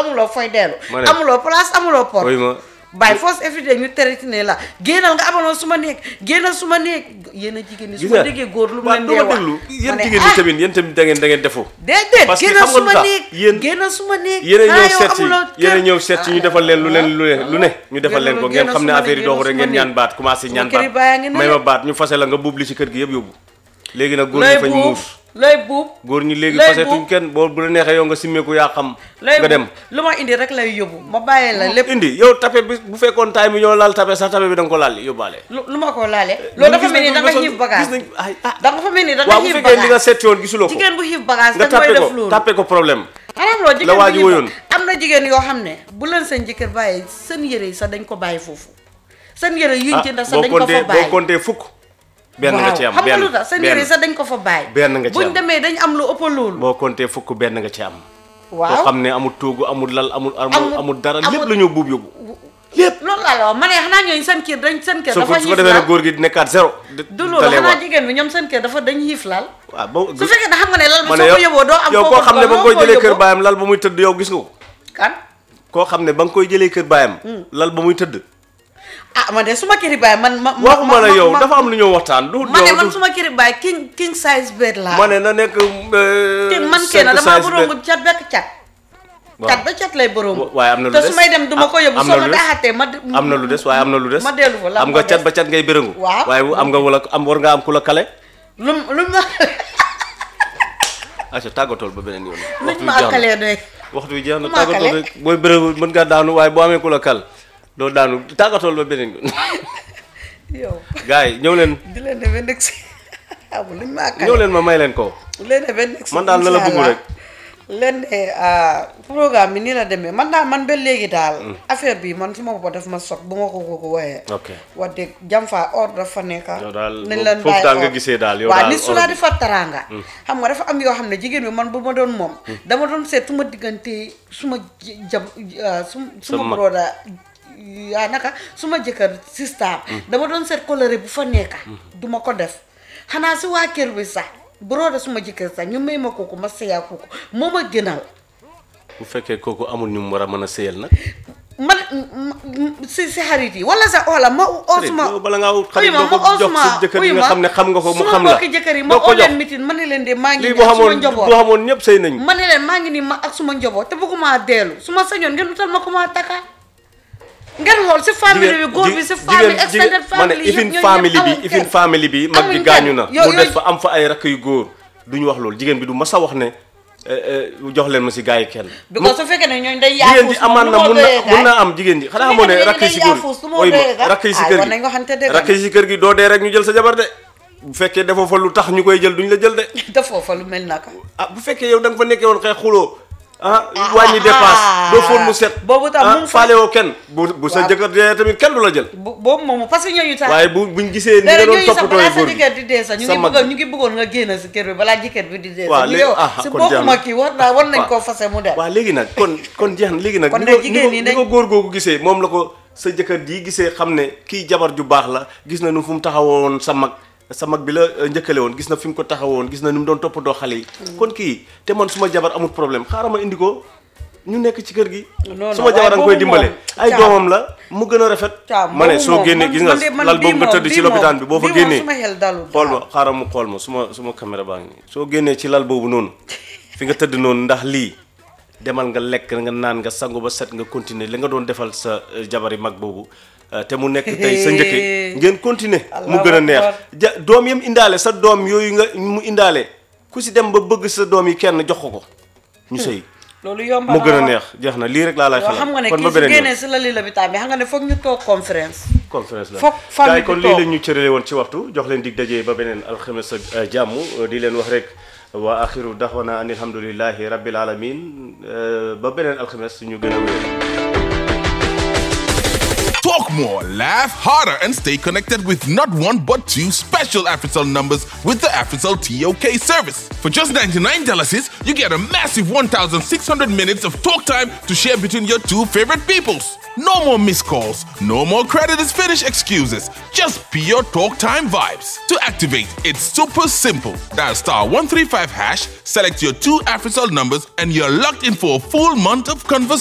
amuloo fooy dellu Ma ne. amuloo place amuloo port ooy ma by force everyday ñu teretine la génnal nga amaloon su ma néeg génnal su ma néeg yéen a jigéen ñi su gis ma nga déggee góor lu mu waaw leen du dee ma wax déglu ma yéen ne, jigéen ñi ah, tamit yéen tamit da ngeen da ngeen defu déedéet parce que génnal xam nga su ma lu tax néeg yéen- génnal su ma néeg yéen a ah, ñëw yow seet si amuloo yéen a kër. ñëw seet si ñu defal leen lu leen lu ne lu ne ñu defal leen ko Génnal- ngeen xam ne génnal affaire yi suma doxu rek néeg, ngeen ñaan suma baat commencé Suma ñaan kër yi baa ngi baat ne may de. ma baat ñu fase la nga buub li ci kër gi yëpp yóbbu léegi nag góor looy ñi fañ buub muus looy buub góor ñi léegi looy fasetuñ buub. kenn boo bu la neexee yow nga simmeeku yaa xam looy nga dem buub lu ma indi rek lay yóbbu ma bàyyee la lépp indi yow tape bi bu fekkoon taay bi ñoo laal tape sax tape bi da nga ko laal yóbbaale lu lu ma ko laalee loolu dafa mel ni da nga xiif gis bagage nañ ay ah da nga fa mel ni da nga waaw bu xiif fekkee li nga bagage seet yoon gisuloo ko jigéen bu xiif bagage nga da nga koy tappe def ko loolu tappe ko problème xanaa loolu jigéen la waa bu ji xiif woyoon. am na jigéen yoo xam ne bu leen seen jëkkër bàyyi seen yére yi sax dañ ko bàyyi foofu seen yére yuñ ah jënd sax boo dañ ko fa compté boo bàyyi compté fukk benn nga ci am xam nga benn lu tax seen yére yi benn sax dañ ko fa bàyyi benn nga ci buñ am. demee dañ am lu ëpp loolu boo compté fukk benn nga ci am koo waaw xam ne amul toogu amul lal amul amul Amul- amul dara amul- lépp la ñoo buub yóbbu loolu laa la wax ma ne xanaa ñooñu seen kër dañ seen kër soo ko dafa su ko xiif defee laal nag góor gi nekkaat zéro du loolu xanaa jigéen bi ñoom seen kër dafa dañ xiif laal waaw ba su fekkee ne xam nga ne lal bi ma ne soo ko yow yóbboo doo am yow foo koo ko xam ne ba nga dugal, koy noo jëlee ko kër yóbboo? baayam lal ba muy tëdd yow gis nga ko kan koo xam ne ba nga koy jëlee kër baayam lal ba muy tëdd ah man de suma këri baay man ma waxuma la ma- yow ma- dafa am lu ñoo waxtaan du ma ne yow man du suma këri baay king king size bed laa ma ne na nekk te man kenn damaa borongu cat bekk cat cat ba cat lay borongu Wa- waaye am na lu te des. su may dem duma ko yóbbu am na soo lu ma des. daaxatee ma am na lu des waaye am na lu des ma dellu fa la am nga cat ba cat ngay bërëngu Waaw. waaye am nga wala am war nga am ku la kale lu lu ma aca tàggatool ba beneen yoon luñ waxtu ma wi jeex na akkalee doy waxtu bi jeex na ma tàggatool kale. rek booy bërëngu mën ngaa daanu waaye boo amee ku la kal doo daanu tàggatool ba beneen yoon yow gars yi ñëw leen di leen ne ba nekk si amul luñ ma akkalee ñëw leen ma may leen ko leen ne ba nekk si man daal na la bëgg rek leen ne ah, programme bi nii la demee man daal man ba léegi daal affaire bi man su ma bopp daf ma sot bu ma ko ko ko waxee ok wax dëgg jam fa ordre dafa nekk yow daal nañ leen foofu bàyyi daal nga ordre. gisee daal yow waaw daal nit su la ordre. di fa taraanga xam nga dafa am yoo xam ne jigéen bi man bu ma doon moom dama doon seet su ma diggante su ma j- jam ah, su su Sa ma mag. broda yaa naka su ma jëkkër sister dama doon seet coloré bu fa nekka du ma ko def xanaa si waa kër bi sax broda su ma jëkkër sax ñu may ma kooku ma seyaa kooku moo ma gënal bu fekkee kooku amul ñu mu war a mën a sëyal nag man si si xarit yi wala sax wala ma osuma yow bala ngaa wut xarit uyu ma doo ko ma jox osuma sa jëkkër yi nga xam ne xam nga ko mu suma xam la mbokki jëkkër yi ma doo ko oo jox leen mitin ma ne leen de maa ngi lii nii boo ak suma xamoon njaboot boo xamoon ñëpp sëy nañu ma ne leen maa ngi nii ma ak suma njaboot te bëgguma dellu su ma sañoon ngeen utal ma ko ma takka ngeen xool si famille bi góor bi si famille extended ma ne family ifin yëpp ñooñu family ñëpp bi amuñ ifin kenn. family bi mag bi Amuñ gaañu kenn. na Yo- mu des yooyu- fa am fa ay rakk yu góor duñu wax loolu jigéen bi du mas a wax ne eh, eh, jox leen ma si gars yi kenn because su fekkee ne ñooñu day jigéen ji yaafus amaan na mun na mun na am jigéen ji xanaa xamoo ne fekkee ne rakk yi si dañuy góor yaafus, lu ma oy doyee ma ga? rakk yi si Ah, kër war gi nañ waxante dëgg. rakk yi si kër gi doo dee rek ñu jël sa jabar de bu fekkee defoo fa lu tax ñu koy jël duñ la jël de defoo fa lu mel naka ah bu fekkee yow da nga fa nekkee woon xëy xuloo ah wàññi dépasse doo foon mu set boobu tam ah mu ngi fa- faale woo kenn bu bu sa Waaw. jëkkër dee tamit kenn du la jël bu boobu moomu parce que ñooñu tax waaye bu buñ gisee ni nga léegi doon ñooñu sax toppatoo balaa sa góor gi jëkkër di dee sax ñu sa ngi mag bëggoon ñu ngi bëggoon nga génn si kër bi balaa jëkkër bi di dee Waaw, sax ñu léegi- yow ah, si kon jeex na. bokkuma kii war naa war nañ Waaw. koo fase mu dem waaw léegi nag kon kon jeex na léegi nag Kon ni de ko jigéen ni ñi ko ni dañ- ko góor googu gisee moom la ko sa jëkkër ji gisee xam ne kii jabar ju baax la gis na nu fu mu taxawoon sa mag sa mag bi la euh, njëkkale woon gis na fi mu ko taxawoon gis na ni mu doon toppatoo xale yi kon kii te man suma jabar amul problème xaaral ma indi ko ñu nekk ci kër gi non, suma waaye jabar a nga koy boobu dimbale moom, ay caam. doomam la mu gën a rafet Caam, ma ne boobu soo moom, génnee man- gis nga man de- man lal bii boobu nga moom, tëdd ci bii lopitaan bi moom, boo fa bii moom génnee suma xel dalul xool daal. ma xaaral mu xool ma suma suma caméra baa ngi nii soo génnee ci lal boobu noonu fi nga tëdd noonu ndax lii demal nga lekk nga naan nga sangu ba set nga continuer li nga doon defal sa euh, jabari mag boobu euh, te mu nekk tey sa njëkke ngeen continuer mu Allahu gën a neex akbar. ja doom yam indaale sa doom yooyu nga mu indaale ku si dem ba bëgg sa doom yi kenn jox ko ko ñu sëy loolu yomb mu gën a wax. neex jeex na lii rek laa lay yoo xam xelal nga ne kon kii ba su beneen yoon. génnee si la li la bi bi xam nga ne foog ñu toog conférence conférence la Foog famille gars yi kon bi lii toog. la ñu cërale woon ci waxtu jox leen dig dajee ba beneen alxames ak euh, jàmm euh, di leen wax rek wa axiru daxwana an alhamdulillahi rabbil alamin euh, ba beneen alxames ñu gën a wéer Talk more, laugh harder, and stay connected with not one but two special AfriCell numbers with the AfriCell TOK service. For just $99, you get a massive 1,600 minutes of talk time to share between your two favorite peoples. No more missed calls, no more credit is finished excuses, just pure talk time vibes. To activate, it's super simple. Dial star 135 hash, select your two AfriCell numbers, and you're locked in for a full month of conversation.